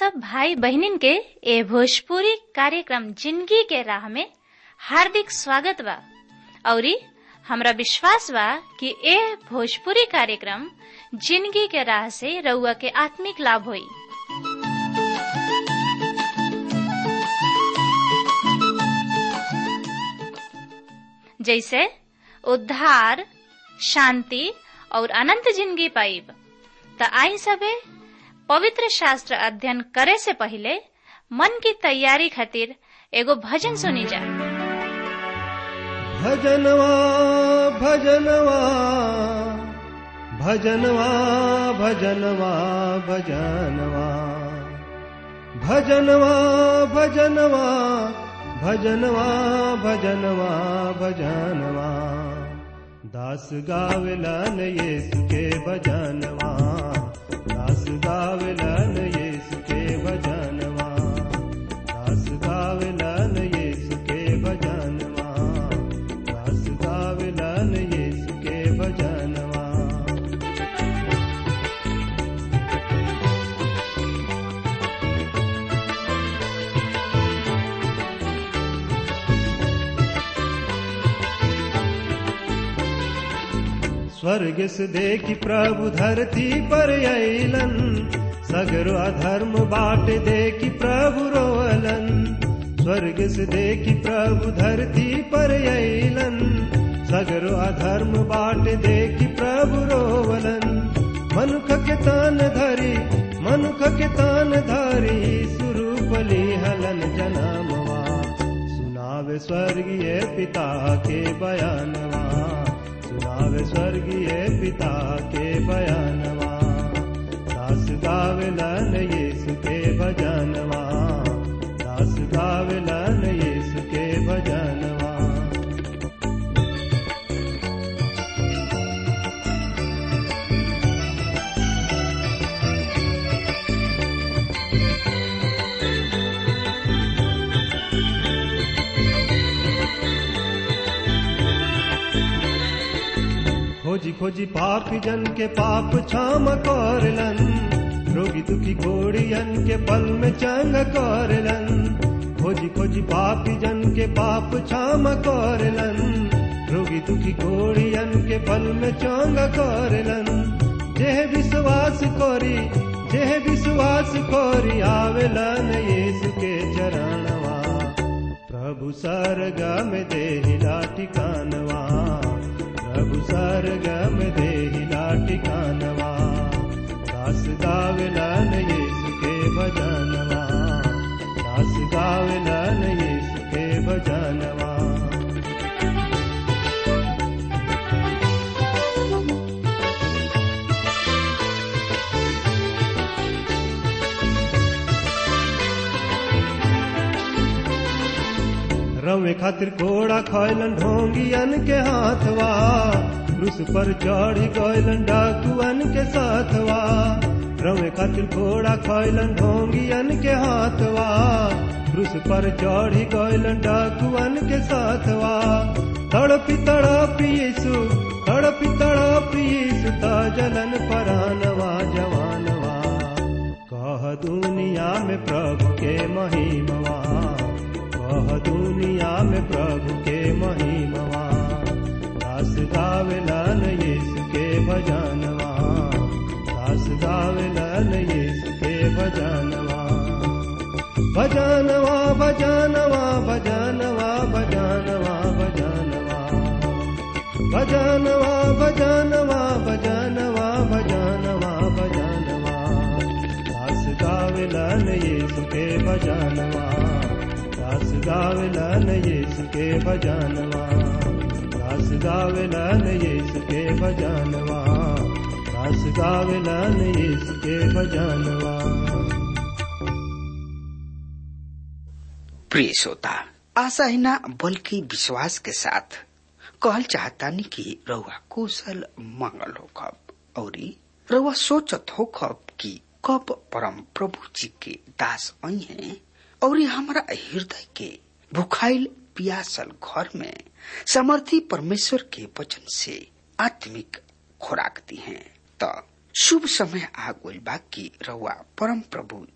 सब भाई बहनिन के ए भोजपुरी कार्यक्रम जिंदगी के राह में हार्दिक स्वागत बा औरी हमरा विश्वास बा कि ए भोजपुरी कार्यक्रम जिंदगी के राह से रउआ के आत्मिक लाभ होई जैसे उद्धार शांति और अनंत जिंदगी पाइब त आई सबे पवित्र शास्त्र अध्ययन करे से पहले मन की तैयारी खातिर एगो भजन सुनी जा भजनवा भजनवा भजनवा भजनवा भजनवा भजनवा भजनवा भजनवा भजनवा भजनवा दास गावला न येसु के भजनवा दास गावला न येसु के भजनवा दास गावला न येसु के भजनवा दास गावला न येसु के भजनवा स्वर्ग से देखी प्रभु धरती पर अलन सगरो अधर्म बाट देखी प्रभु रोअलन स्वर्ग से देखी प्रभु धरती पर अलन सगरो अधर्म बाट देखी प्रभु रोवलन मनुख के तान धरी मनुख के तान धरी सुरूपली हलन जनामवा सुनावे स्वर्गीय पिता के बयानवा सुनावे स्वर्गीय पिता के बयानवा दास गावलन यीशु के भजनवा दास गावलन यीशु के भजनवा खोजी खोजी पापी जन के पाप क्षम करलन रोगी दुखी घोड़ियन के पल में चंग करलन खोजी खोजी पापी जन के पाप क्षम करलन रोगी दुखी घोड़ियन के पल में चंग करलन जेह विश्वास कोरी जेह विश्वास कोरी आवेलन यीशु के चरणवा प्रभु सरगा में देहिला ठिकानवा प्रभु सरगम देहिला ठिकानवा दास गावलन यीशु के भजनवा दास गावलन यीशु के भजनवा रवे खातिर घोड़ा खैलन ढोंगियन के हाथवा क्रूस पर चढ़ी गैलन डाकुअन के साथवा रवे खातिर घोड़ा खैलन ढोंगियन के हाथवा क्रूस पर चढ़ी गैलन डाकुअन के साथवा तड़पी तड़पी यीशु तड़पी तड़पी यीशु ता जलन परानवा जवानवा कह दुनिया में प्रभु के महिमवा कह दुनिया में प्रभु के महिमवा दास गावलन यीशु के भजनवा दास गावलन यीशु के भजनवा भजनवा भजनवा भजनवा भजनवा भजनवा भजनवा भजनवा भजनवा भजनवा भजनवा दास गावलन यीशु के भजनवा दास गावलन यीशु के भजनवा दास गावलन यीशु के भजनवा दास गावलन यीशु के भजनवा प्रिय श्रोता आशा ही ना बल्कि विश्वास के साथ कहल चाहता नहीं कि रउआ कुशल मंगल हो खब और रउआ सोचत हो खब कि कब परम प्रभु जी के दास आई हैं और हमारा हृदय के भुखाइल पियासल घर में समर्थी परमेश्वर के वचन से आत्मिक खुराक दी हैं तो शुभ समय आ गइल बा कि रउआ परम प्रभु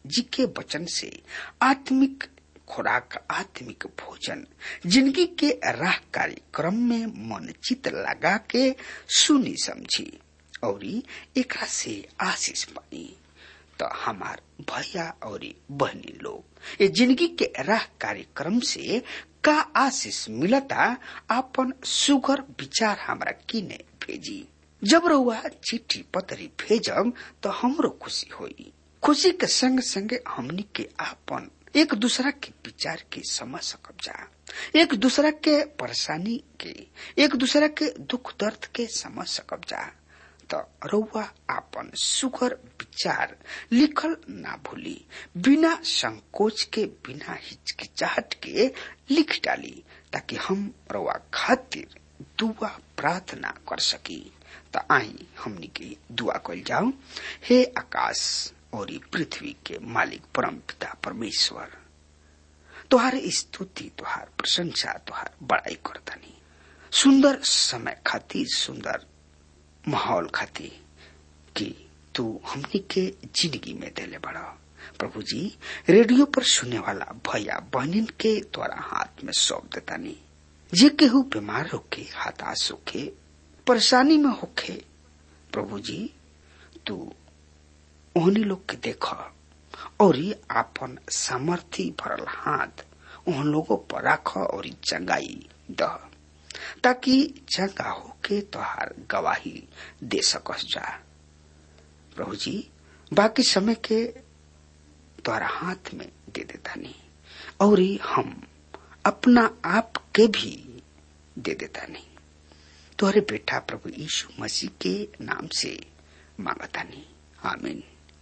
जी के वचन से आत्मिक खुराक आत्मिक भोजन जिंदगी के राह कार्यक्रम में मन चित लगा के सुनी समझी और एकरा से आशीष पाई तो हमार भैया और बहनी लोग ये जिंदगी के राह कार्यक्रम से का आशीष मिलता अपन सुगर विचार हमरा किने भेजी जब रउआ चिट्ठी पतरी भेजब तो हमरो खुशी होई खुशी के संग संगे हमनी के आपन एक दूसरा के विचार के समझ सकब जा एक दूसरा के परेशानी के एक दूसरा के दुख दर्द के समझ सकब जा तो रउआ आपन सुगर विचार लिखल ना भूली बिना संकोच के बिना हिचकिचाहट के लिख डाली ताकि हम रउआ खातिर दुआ प्रार्थना कर सकी तो आई हमनी के दुआ कल जाओ हे आकाश और पृथ्वी के मालिक परम पिता परमेश्वर तुहार स्तुति तुहार प्रशंसा तुहार बड़ाई करतनी सुंदर समय खातिर सुंदर माहौल खातिर कि तू हमनी के जिंदगी में देले बड़ा प्रभु जी रेडियो पर सुनने वाला भैया बहनिन के द्वारा हाथ में सौंप देता नहीं जे केहू बीमार होके हताश होके परेशानी में होके प्रभु जी तू ओहनी लोग के देख और आपन सामर्थ्य भरल हाथ उन लोगों पर राख और चंगाई द ताकि चंगा होके तोहार गवाही दे सकस जा प्रभु जी बाकी समय के तोहरा हाथ में दे देता नहीं और हम अपना आप के भी दे देता नहीं तोहरे बेटा प्रभु यीशु मसीह के नाम से मांगता नहीं आमीन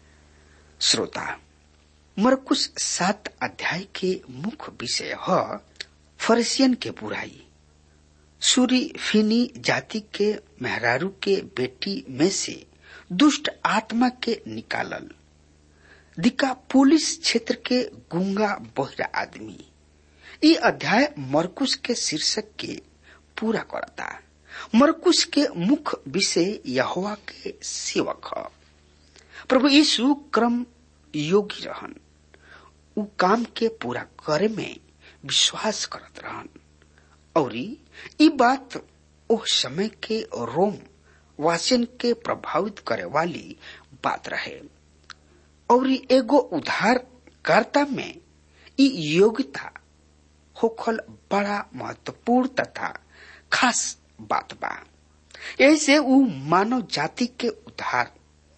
श्रोता मरकुश सात अध्याय के मुख्य विषय है फरसियन के बुराई सूरी फिनी जाति के मेहरारू के बेटी में से दुष्ट आत्मा के निकालल दिका पुलिस क्षेत्र के गुंगा बहिरा आदमी ये अध्याय मरकुश के शीर्षक के पूरा करता मरकुश के मुख्य विषय यहोवा के सेवक है प्रभु यीशु क्रम योगी रहन उ काम के पूरा करे में विश्वास करत रहन और ई बात ओ समय के रोम वासिन के प्रभावित करे वाली बात रहे और एगो उद्धारकर्ता में ई योग्यता होखल बड़ा महत्वपूर्ण तथा खास बात बा ऐसे उ मानव जाति के उद्धार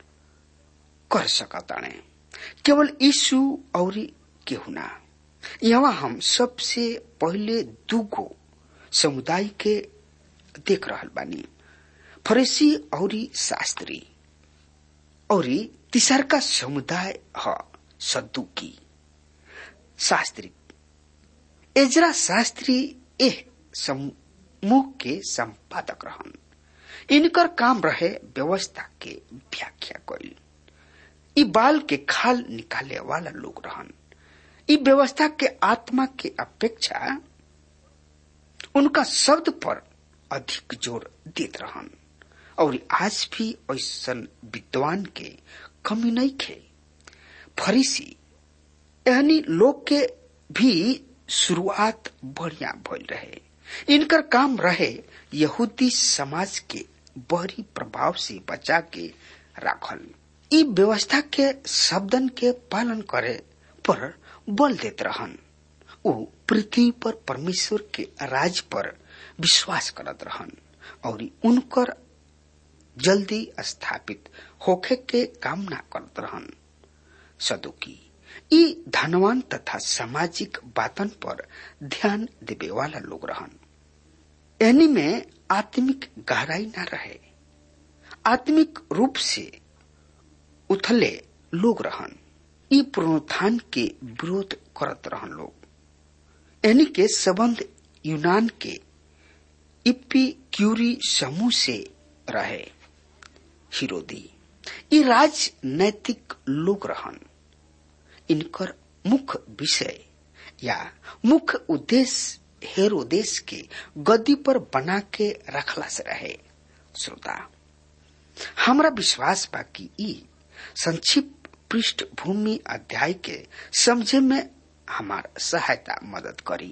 कर सकताने केवल यीशु और केहू ना यहाँ हम सबसे पहले दूगो समुदाय के देख रहल बानी फरीसी और शास्त्री और तीसर का समुदाय है सद्दुकी शास्त्री एजरा शास्त्री एह समूह के संपादक रहन इनकर काम रहे व्यवस्था के व्याख्या कईल ई बाल के खाल निकाले वाला लोग रहन ई व्यवस्था के आत्मा के अपेक्षा उनका शब्द पर अधिक जोर देत रहन और आज भी ऐसा विद्वान के कमी नहीं खे फरीसी एहनी लोग के भी शुरुआत बढ़िया भइल रहे इनकर काम रहे यहूदी समाज के बहरी प्रभाव से बचा के राखल ई व्यवस्था के शब्दन के पालन करे पर बल देत रहन उ पृथ्वी पर परमेश्वर के राज पर विश्वास करत रहन और उनकर जल्दी स्थापित होखे के कामना करत रहन सदुकी ई धनवान तथा सामाजिक बातन पर ध्यान देवे वाला लोग रहन एनी में आत्मिक गहराई न रहे आत्मिक रूप से उथले लोग रहन ई पुनरुत्थान के विरोध करत रहन लोग एनी के संबंध यूनान के इप्पी क्यूरी समूह से रहे हिरोदी ई राजनैतिक लोग रहन इनकर मुख्य विषय या मुख्य उद्देश्य हेरोदेश के गद्दी पर बना के रखला से रहे श्रोता हमरा विश्वास बा कि ई संक्षिप्त पृष्ठभूमि अध्याय के समझे में हमार सहायता मदद करी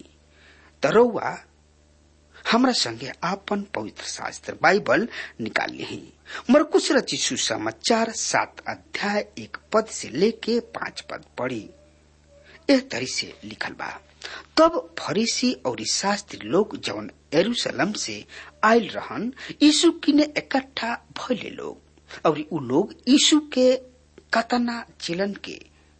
तरौआ हमरा संगे आपन पवित्र शास्त्र बाइबल निकाल ली मरकुश रची सुसमाचार सात अध्याय एक पद से लेके पांच पद पढ़ी एह तरी से लिखल बा तब फरीसी और शास्त्री लोग जौन एरूशलम से आयल रहन यीशु किने इकट्ठा भइले लोग और उ लोग यीशु के कतना चिलन के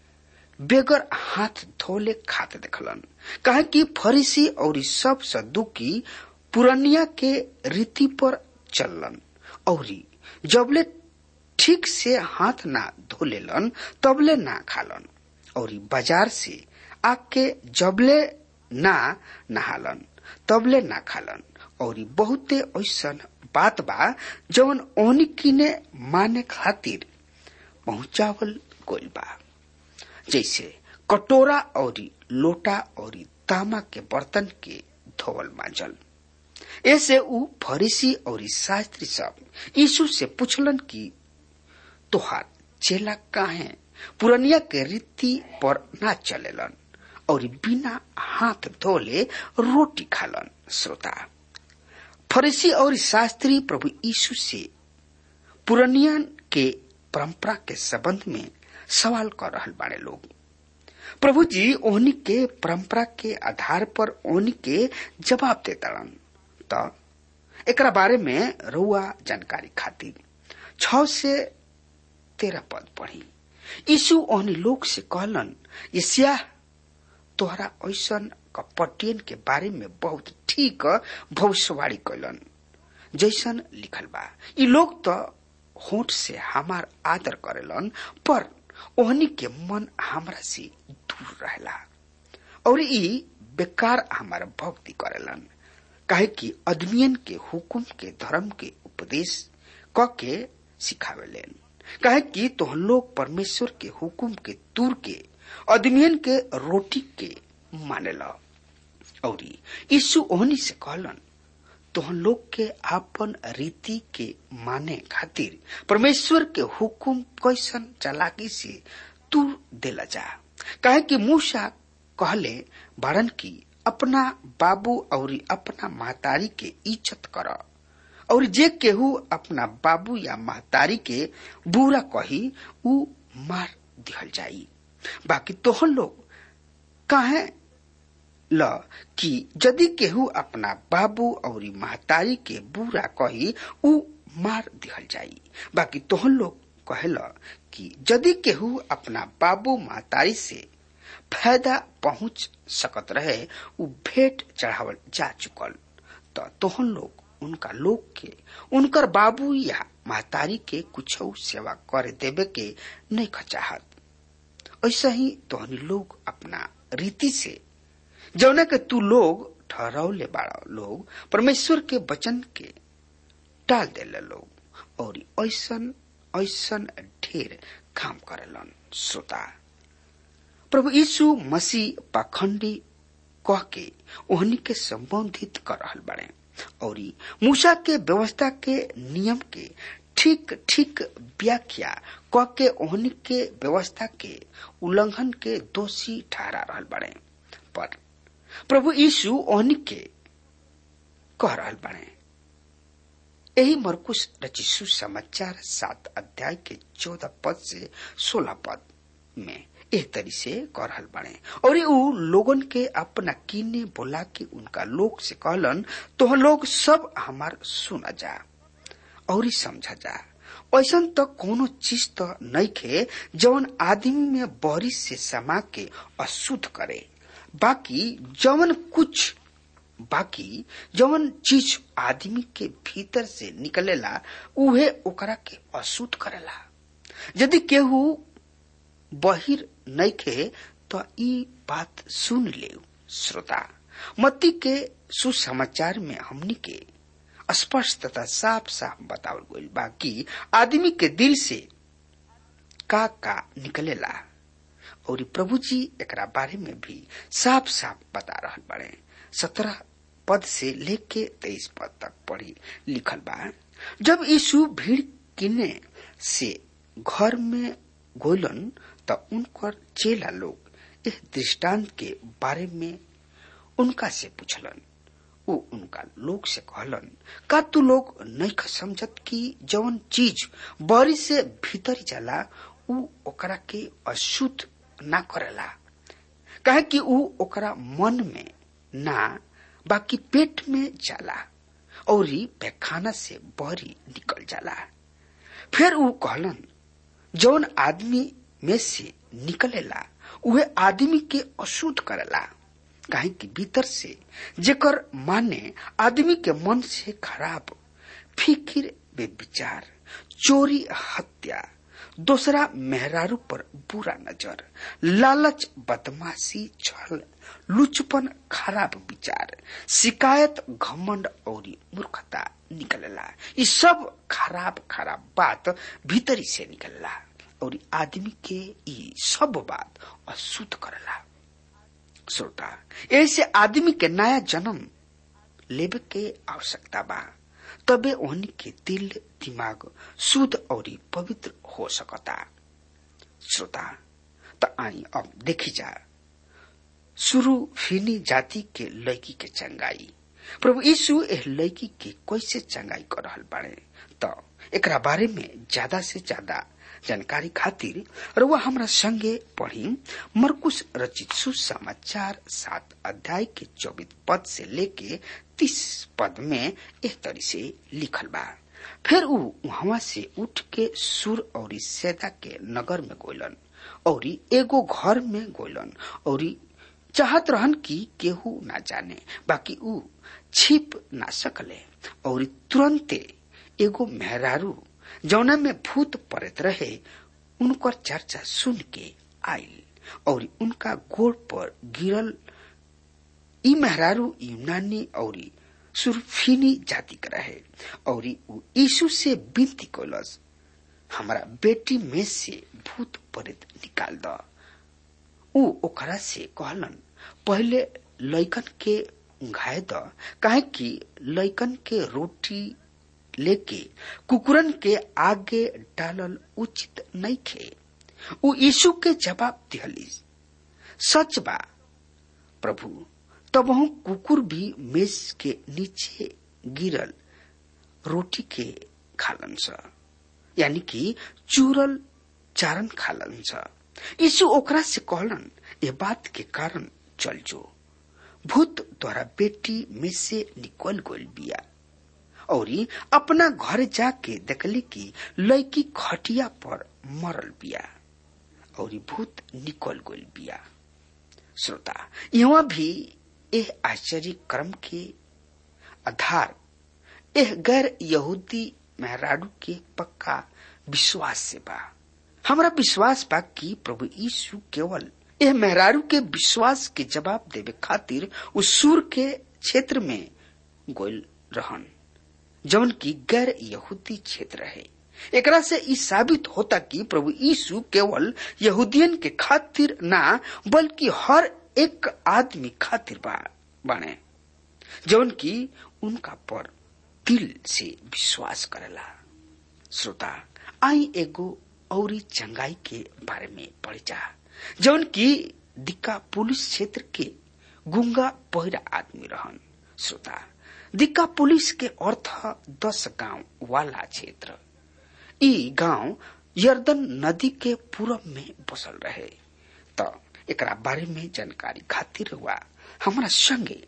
बेगर हाथ धोले खाते देखलन कहे कि फरीसी और सब सदुकी पुरनिया के रीति पर चललन और जबले ठीक से हाथ ना धोलेलन तबले ना खालन और बाजार से आके जबले ना नहालन तबले ना खालन और बहुते ऐसन बात बा जवन ओहनी किने माने खातिर पहुंचावल गोल बा जैसे कटोरा और लोटा और तामा के बर्तन के धोवल मांजल ऐसे उ फरीसी और शास्त्री सब यीशु से पूछलन कि तोहार चेला काहे पुरनिया के रीति पर ना चलेलन और बिना हाथ धोले रोटी खालन श्रोता फरीसी और शास्त्री प्रभु यीशु से पुरनिया के परंपरा के संबंध में सवाल कर रहल बाड़े लोग प्रभु जी ओहनी के परंपरा के आधार पर ओहनी के जवाब देताड़न त एकरा बारे में रउआ जानकारी खातिर छ से तेरह पद पढ़ी यीशु ओहनी लोग से कहलन यसिया तोहरा ऐसन कपटियन के बारे में बहुत ठीक भविष्यवाणी कैलन जैसन लिखल बा ई लोग तो होठ से हमार आदर करेलन पर ओहनी के मन हमरा से दूर रहेला और ई बेकार हमार भक्ति करेलन काहे कि अदमियन के हुकुम के धर्म के उपदेश क के सिखावेलेन काहे कि तोहन लोग परमेश्वर के हुकुम के दूर के अदमियन के रोटी के मानेला और यीशु ओहनी से कहलन तोहन लोग के आपन रीति के माने खातिर परमेश्वर के हुकुम कैसन चालाकी से तू देला जा काहे कि मूसा कहले बारन की अपना बाबू और अपना महतारी के इज्जत कर और जे केहू अपना बाबू या महतारी के बुरा कही उ मार दिहल जाई बाकी तोहन लोग काहे ल कि यदि केहू अपना बाबू और महतारी के बुरा कही उ मार दिहल जाई बाकी तोहन लोग कहेल कि यदि केहू अपना बाबू महतारी से फायदा पहुंच सकत रहे उ भेंट चढ़ावल जा चुकल तो तोहन लोग उनका लोग के उनकर बाबू या महतारी के कुछ सेवा कर देवे के नहीं खचाहत ऐसा ही तोहनी लोग अपना रीति से जौना के तू लोग ठहरावले बाड़ा लोग परमेश्वर के वचन के टाल देले लोग और ऐसन ऐसन ढेर काम करेलन श्रोता प्रभु यीशु मसीह पाखंडी कह के ओहनी के संबोधित कर रहल बड़े और मूसा के व्यवस्था के नियम के ठीक ठीक व्याख्या क के ओहनी के व्यवस्था के उल्लंघन के दोषी ठहरा रहल बड़े पर प्रभु यीशु ओहनी के कह रहल बड़े यही मरकुश रचिसु समाचार सात अध्याय के चौदह पद से सोलह पद में एह तरी से कर रहल बने और उ लोगन के अपना कीने बोला के उनका लोग से कहलन तो लोग सब हमार सुना जा और समझा जा ऐसा तो कोनो चीज तो नहीं खे जवन आदमी में बारिश से समा के अशुद्ध करे बाकी जवन कुछ बाकी जवन चीज आदमी के भीतर से निकलेला उहे ओकरा के अशुद्ध करेला यदि केहू बहिर नइखे तो ई बात सुन ले श्रोता मत्ती के सुसमाचार में हमनी के स्पष्ट तथा साफ साफ बतावल गईल बा कि आदमी के दिल से का का निकलेला और प्रभु जी एकरा बारे में भी साफ साफ बता रहल बड़े सत्रह पद से लेके तेईस पद तक पढ़ी लिखल बा जब यीशु भीड़ किने से घर में गोइलन त उनकर चेला लोग इस दृष्टांत के बारे में उनका से पूछलन उ उनका लोग से कहलन का तू लोग नहीं समझत कि जवन चीज बरी से भीतर जाला उ ओकरा के अशुद्ध ना करेला कहे कि उ ओकरा मन में ना बाकी पेट में जाला और पैखाना से बहरी निकल जाला फिर उ कहलन जौन आदमी में से निकलेला उहे आदमी के अशुद्ध करेला काहे कि भीतर से जेकर माने आदमी के मन से खराब फिकिर बेविचार चोरी हत्या दूसरा मेहरारू पर बुरा नजर लालच बदमाशी छल लुचपन खराब विचार शिकायत घमंड और मूर्खता निकलला ये सब खराब खराब बात भीतरी से निकलला और आदमी के ये सब बात अशुद्ध करला श्रोता ऐसे आदमी के नया जन्म लेवे के आवश्यकता बा तबे ओहनी के दिल दिमाग शुद्ध और पवित्र हो सकता श्रोता त आई अब देखी जा शुरू फिनी जाति के लड़की के चंगाई प्रभु यीशु एह लड़की के कैसे चंगाई कर रहल बाड़े त एकरा बारे में ज्यादा से ज्यादा जानकारी खातिर रउआ हमरा संगे पढ़ी मरकुश रचित सुसमाचार सात अध्याय के चौबीस पद से लेके तीस पद में एक तरी से लिखल बा फिर उ वहां से उठ के सुर और सैदा के नगर में गोलन और एगो घर में गोलन और चाहत रहन कि केहू ना जाने बाकी उ छिप ना सकले और तुरंते एगो मेहरारू जौना में भूत पड़त रहे उनकर चर्चा सुन के आयल और उनका गोड़ पर गिरल ई मेहरारू यूनानी और सुरफीनी जाति के रहे और यीशु से विनती कैलस हमारा बेटी में से भूत परेत निकाल द उ ओकरा से कहलन पहले लैकन के उंघाए द काहे कि लैकन के रोटी लेके कुकुरन के आगे डालल उचित नहीं खे उ यीशु के जवाब दिहली सच बा प्रभु तब हम कुकुर भी मेज के नीचे गिरल रोटी के खालन स यानी कि चूरल चारण खालन स यीशु ओकरा से कहलन ये बात के कारण चल जो भूत द्वारा बेटी में से निकल गोल बिया और अपना घर जाके देखली कि लड़की खटिया पर मरल बिया और भूत निकल गोल बिया श्रोता यहाँ भी एह आश्चर्य क्रम के आधार एह गैर यहूदी मेहराडू के पक्का विश्वास से बा हमारा विश्वास बा कि प्रभु यीशु केवल यह मेहरारू के विश्वास के जवाब देवे खातिर उस सूर के क्षेत्र में गोल रहन जौन की गैर यहूदी क्षेत्र है एकरा से ई साबित होता कि प्रभु यीशु केवल यहूदियन के खातिर ना बल्कि हर एक आदमी खातिर बा बने जौन की उनका पर दिल से विश्वास करेला श्रोता आई एगो औरी चंगाई के बारे में पढ़ जा जौन की दिक्का पुलिस क्षेत्र के गुंगा पहिरा आदमी रहन श्रोता दिक्का पुलिस के अर्थ दस गांव वाला क्षेत्र ई गांव यर्दन नदी के पूरब में बसल रहे त एकरा बारे में जानकारी खातिर हुआ हमारा संगे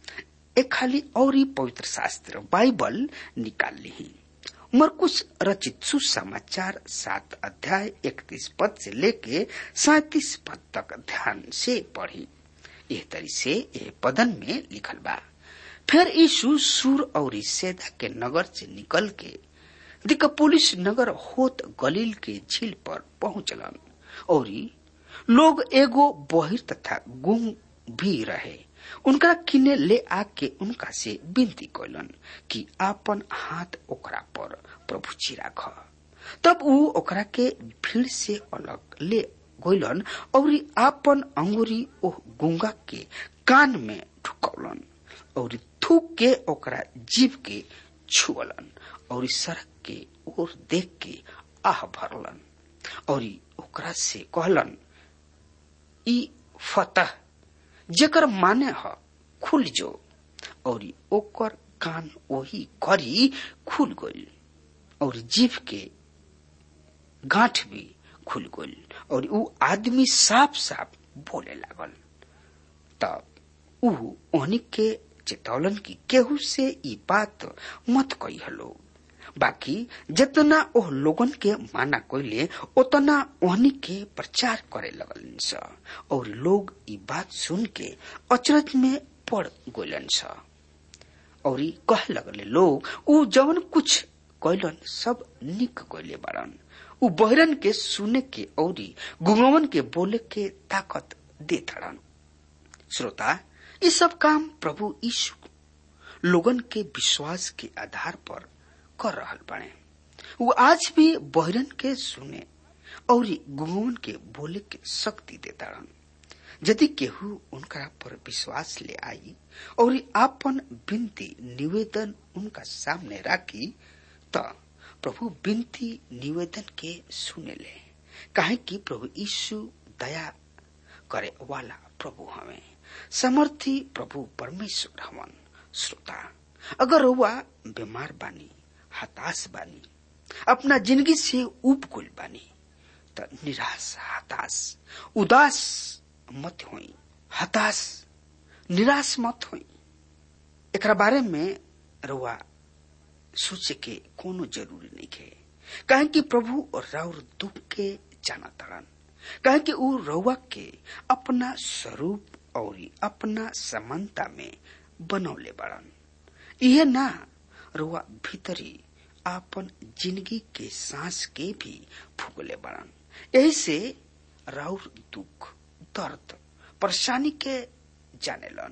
एक खाली और पवित्र शास्त्र बाइबल निकाल ली मरकुश रचित सुसमाचार सात अध्याय इकतीस पद से लेके सैतीस पद तक ध्यान से पढ़ी यह तरी से यह पदन में लिखल बा फिर यीशु सूर और सेदा के नगर से निकल के दिकपुलिस नगर होत गलील के झील पर पहुंचलन और लोग एगो बहिर तथा गुम भी रहे उनका किने ले आके उनका से विनती कैलन कि आपन हाथ ओकरा पर प्रभु जी राख तब ऊ ओकरा के भीड़ से अलग ले गइलन और आपन अंगुरी ओह गुंगा के कान में ढुकौलन और थूक के ओकरा जीव के छुअलन और सड़क के ओर देख के आह भरलन और ओकरा से कहलन ई फतह जेकर माने ह खुल जो और ओकर कान वही करी खुल गई और जीव के गांठ भी खुल गई और ऊ आदमी साफ साफ बोले लागल तब ऊ ओहनी के चेतौलन की केहू से ई बात मत कही हलो बाकी जितना ओह लोगन के माना कोइले उतना ओहनी के प्रचार करे लगलन स और लोग ई बात सुन के अचरज में पड़ गोलन स और कह लगले लोग ऊ जवन कुछ कैलन सब निक कैले बारन ऊ बहरन के सुने के औरी गुंगवन के बोले के ताकत दे थड़न श्रोता ये सब काम प्रभु यीशु लोगन के विश्वास के आधार पर कर रहल बने वो आज भी बहरन के सुने और गुंगवन के बोले के शक्ति देता यदि केहू उनका पर विश्वास ले आई और आपन विनती निवेदन उनका सामने राखी तो प्रभु विनती निवेदन के सुने ले काहे कि प्रभु यीशु दया करे वाला प्रभु हमें समर्थी प्रभु परमेश्वर हवन श्रोता अगर हुआ बीमार बानी हताश बानी अपना जिंदगी से उब गुल बानी तो निराश हताश उदास मत होई हताश निराश मत होई एकरा बारे में रुआ सोचे के कोनो जरूरी नहीं है कहे कि प्रभु और राउर दुख के जाना तड़न कहे कि ऊ रउआ के अपना स्वरूप और अपना समानता में बनौले बड़न यह ना रुआ भीतरी आपन जिंदगी के सांस के भी फूकले बड़न यही से राउर दुख दर्द परेशानी के जानेलन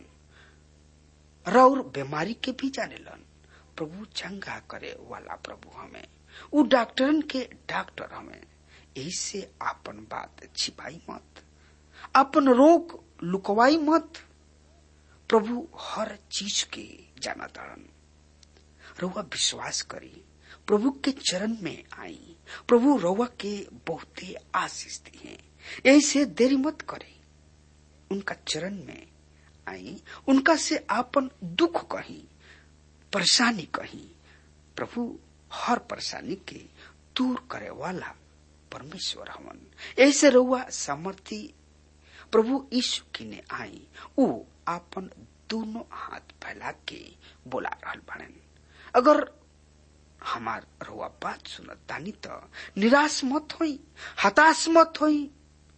राउर बीमारी के भी जानेलन प्रभु चंगा करे वाला प्रभु हमें उ डॉक्टरन के डॉक्टर हमें यही से आपन बात छिपाई मत अपन रोग लुकवाई मत प्रभु हर चीज के जाना तारन रउआ विश्वास करी प्रभु के चरण में आई प्रभु रउआ के बहुते आशीष दिए यही से देरी मत करे उनका चरण में आई उनका से आपन दुख कही परेशानी कही प्रभु हर परेशानी के दूर करे वाला परमेश्वर हवन ऐसे रउआ सामर्थी प्रभु यीशु की ने आई ऊ आपन दोनों हाथ फैला के बोला रहल बड़न अगर हमार रउआ बात सुनत तानी तो निराश मत होई हताश मत होई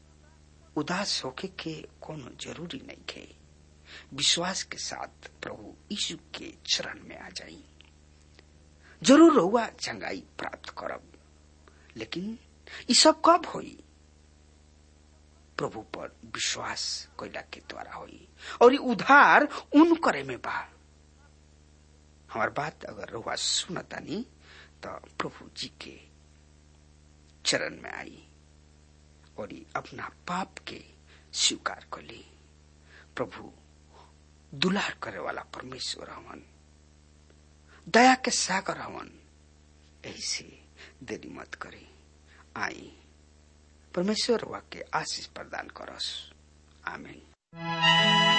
उदास होके के कोनो जरूरी नहीं है विश्वास के साथ प्रभु यीशु के चरण में आ जाई जरूर रहुआ चंगाई प्राप्त करब लेकिन ये सब कब होई प्रभु पर विश्वास कैला के द्वारा होई और ये उधार उन करे में बा हमार बात अगर रहुआ सुनतानी तो प्रभु जी के चरण में आई और ये अपना पाप के स्वीकार कर ली प्रभु दुलार करे वाला परमेश्वर हवन दया के सागर हवन ऐसे देरी मत करे आई परमेश्वर वाक्य आशीष प्रदान करस आमीन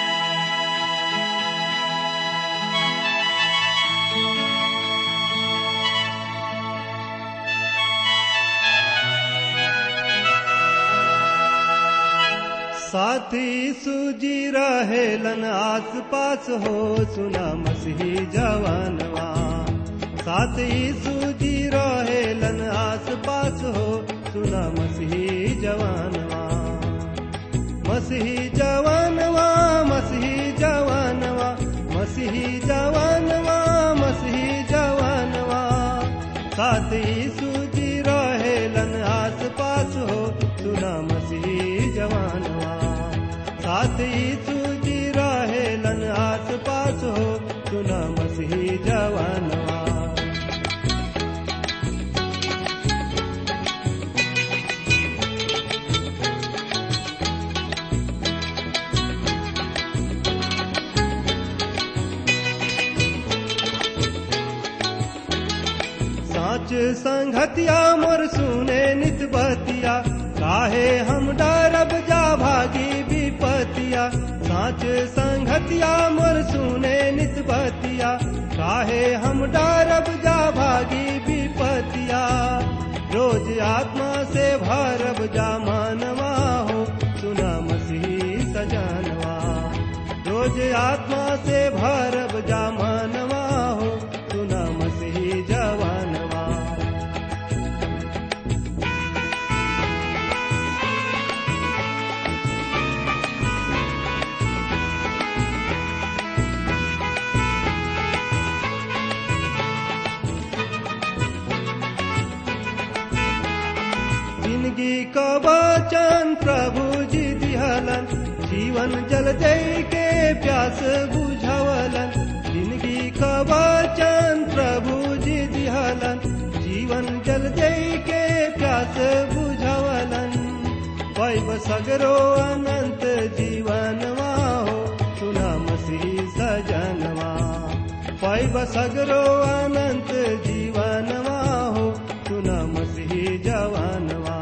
साथी सूजी रहेलन आस पास हो सुना मसीही जवानवा साथी सूजी रहेलन आस पास हो सुना मसीही जवानवा मसीही जवानवा मसीही जवानवा मसीही जवानवा मसीही जवानवा साथी सूजी रहेलन आस पास हो सुना मसीही जवानवा साथी सूजी रहेलन आस पास हो सुना मसीही जवानवा साच संगतिया मोर सुने नित बतिया बतिया काहे हम डरब जा भागी विपतिया साच संगतिया मोर सुने नित बतिया काहे हम डरब जा भागी विपतिया रोज आत्मा से भरब जा मानवा हो सुना मसीह सजानवा रोज आत्मा से भरब जा मानवा हो सुना मसीह जवानवा जिंदगी का वचन प्रभु जी दिहलन जीवन जल दे के प्यास बुझवलन जिंदगी का वचन प्रभु जी दिहलन जीवन जल दे के प्यास बुझवलन पैब सगरो अनंत जीवनवा हो सुना मसीह सजनवा पैब सगरो अनंत जीवनवा हो सुना मसीह जवानवा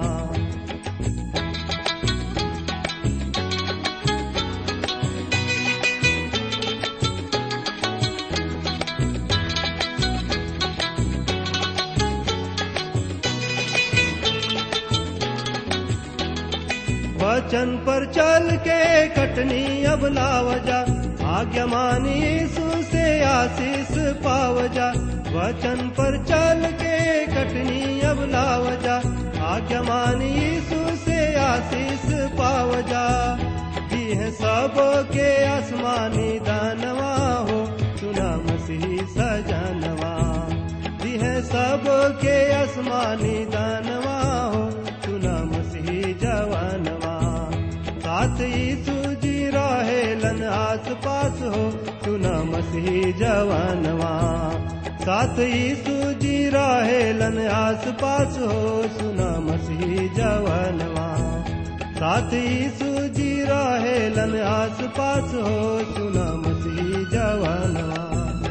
वचन पर चल के कटनी अब लावजा आज्ञा मानी यीशु से आशीष पावजा वचन पर चल के कटनी अब लावजा आज्ञा मानी यीशु से आशीष पावजा दी है सब के आसमानी दानवा हो सुना मसीह सजनवा दी है सब के आसमानी दानवा हो सुना मसीह जवानवा साथ यीशु जी रहेलन आस पास हो सुना मसीह जवानवा साथ यीशु जी रहेलन आस पास हो सुना मसीह जवानवा साथ यीशु जी रहेलन आस पास हो सुना मसीह जवानवा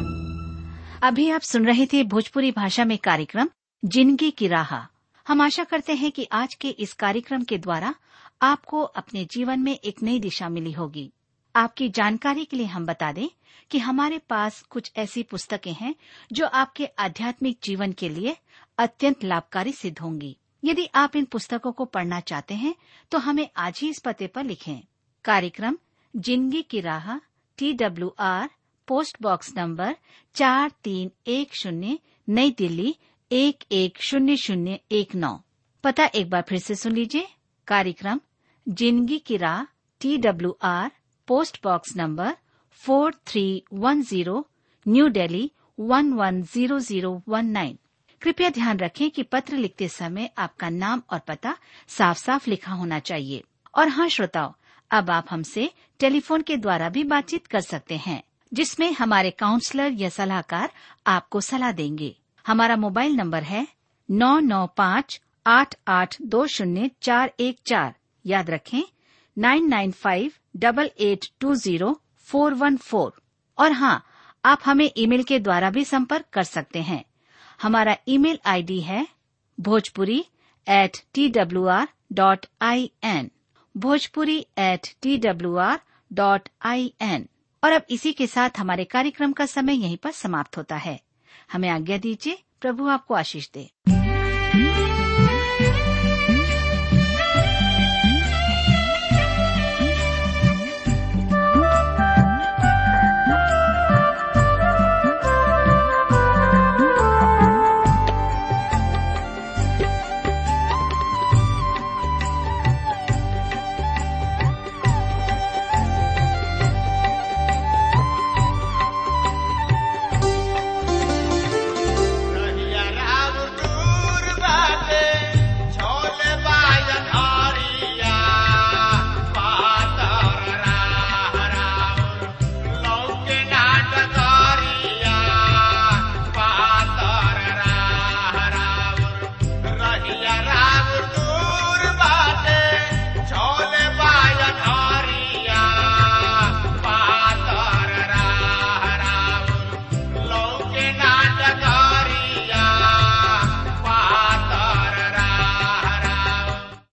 अभी आप सुन रहे थे भोजपुरी भाषा में कार्यक्रम जिंदगी की राह हम आशा करते हैं कि आज के इस कार्यक्रम के द्वारा आपको अपने जीवन में एक नई दिशा मिली होगी आपकी जानकारी के लिए हम बता दें कि हमारे पास कुछ ऐसी पुस्तकें हैं जो आपके आध्यात्मिक जीवन के लिए अत्यंत लाभकारी सिद्ध होंगी यदि आप इन पुस्तकों को पढ़ना चाहते हैं तो हमें आज ही इस पते पर लिखें कार्यक्रम जिंदगी की राह T W R post box number चार तीन एक शून्य नई दिल्ली एक एक शून्य शून्य एक नौ पता एक बार फिर से सुन लीजिए कार्यक्रम जिंदगी की राह T W R post box number four three one zero New Delhi one one zero zero one nine कृपया ध्यान रखें कि पत्र लिखते समय आपका नाम और पता साफ साफ लिखा होना चाहिए और हाँ श्रोताओ अब आप हमसे टेलीफोन के द्वारा भी बातचीत कर सकते हैं जिसमें हमारे काउंसलर या सलाहकार आपको सलाह देंगे हमारा मोबाइल नंबर है नौ नौ पाँच आठ आठ दो शून्य चार एक चार याद रखें nine nine five double eight two zero four one four और हाँ आप हमें ईमेल के द्वारा भी संपर्क कर सकते हैं हमारा ईमेल आईडी है Bhojpuri at T W R dot I N Bhojpuri at T W R dot I N और अब इसी के साथ हमारे कार्यक्रम का समय यहीं पर समाप्त होता है हमें आज्ञा दीजिए प्रभु आपको आशीष दे